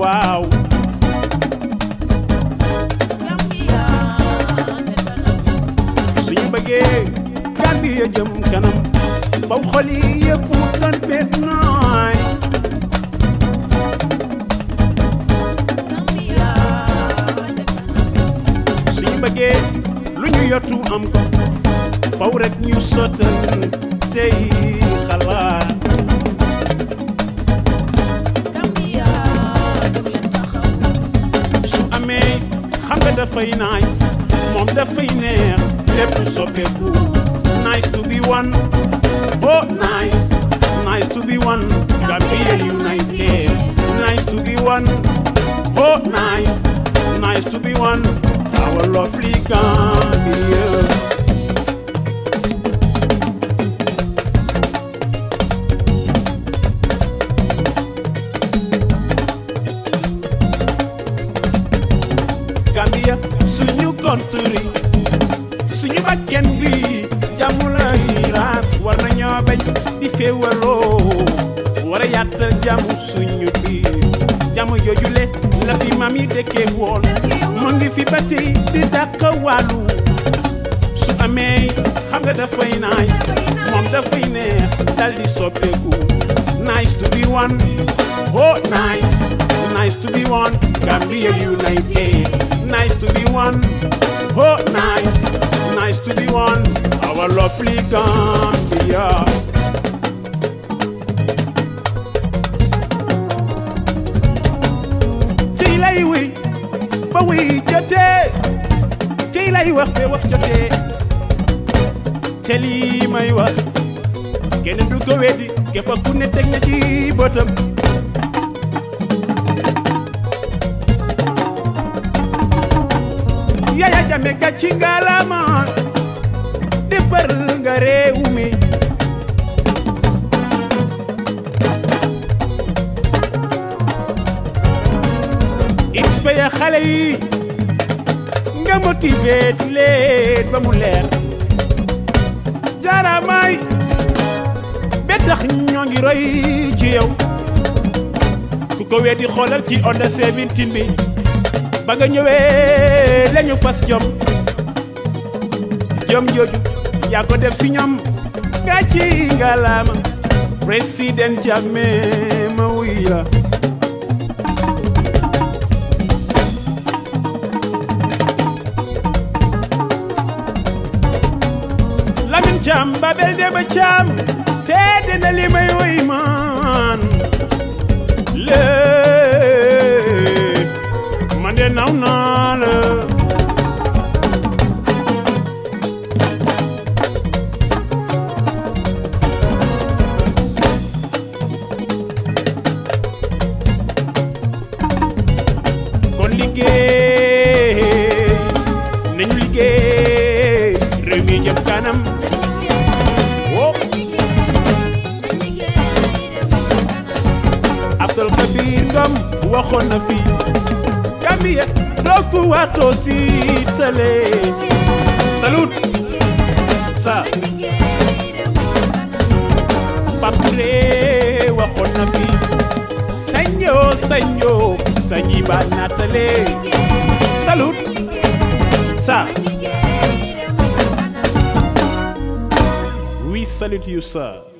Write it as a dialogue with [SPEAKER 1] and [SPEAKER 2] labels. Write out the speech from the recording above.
[SPEAKER 1] waaw
[SPEAKER 2] Gambia te kanam
[SPEAKER 1] suñu bëggee Gambia jëm kanam faw xol yi yëpp mu doon benn nooy
[SPEAKER 2] Gambia te kanam
[SPEAKER 1] suñu bëggee lu ñu yottu am ko faw rek ñu sottal tey xalaat
[SPEAKER 2] Gambia jóg leen taxaw
[SPEAKER 1] su amee xam nga dafay nice moom dafay neex lépp soppeeku nice to be one oh nice nice to be one Gambia united nice to be one oh nice nice to be one our lovely Gambia Gambia suñu country suñu bakken bi jàmm lay raas war nañoo bañ di féewaloo war a yaatal jàmm suñu biir jàmm joojule la fi maam yi dëkkee woon mu ngi fi ba tey di dàq wàllu su amee xam nga dafay nice moom dafay neex dal di soppeeku nice to be one oh nice nice to be one Gambia united nice to be one oh nice nice to be one our lovely Gambia tey lay wéy ba wéy jotee tey lay wax ba wax jotee te lii may wax kenn du ko weddi képp ku ne teg na ci bëtam Yaya Jammeh gàcci ngalaama defar nga réew mi inspire xale yi nga motiver leen ba mu leer jaaramaay ba tax ñoo ngi roy ci yow ku ko weddi xoolal ci Onda 17 bi ba nga ñëwee lañu fas jom jom jooju yaa ko def si ñoom nga ci ngalaama président Jammeh ma wuy la Lamin Caam Babel Demba Caam seede na li may woy man lee man de naw naa la kon liggéey nañu liggéey réew mi jëm kanam oh Abdul Kabir Ngom waxoon na fi Gambia dooku waatoo si tale salut sa Papure waxoon na fi saño saño sañi ba natale salut sa we salute you sir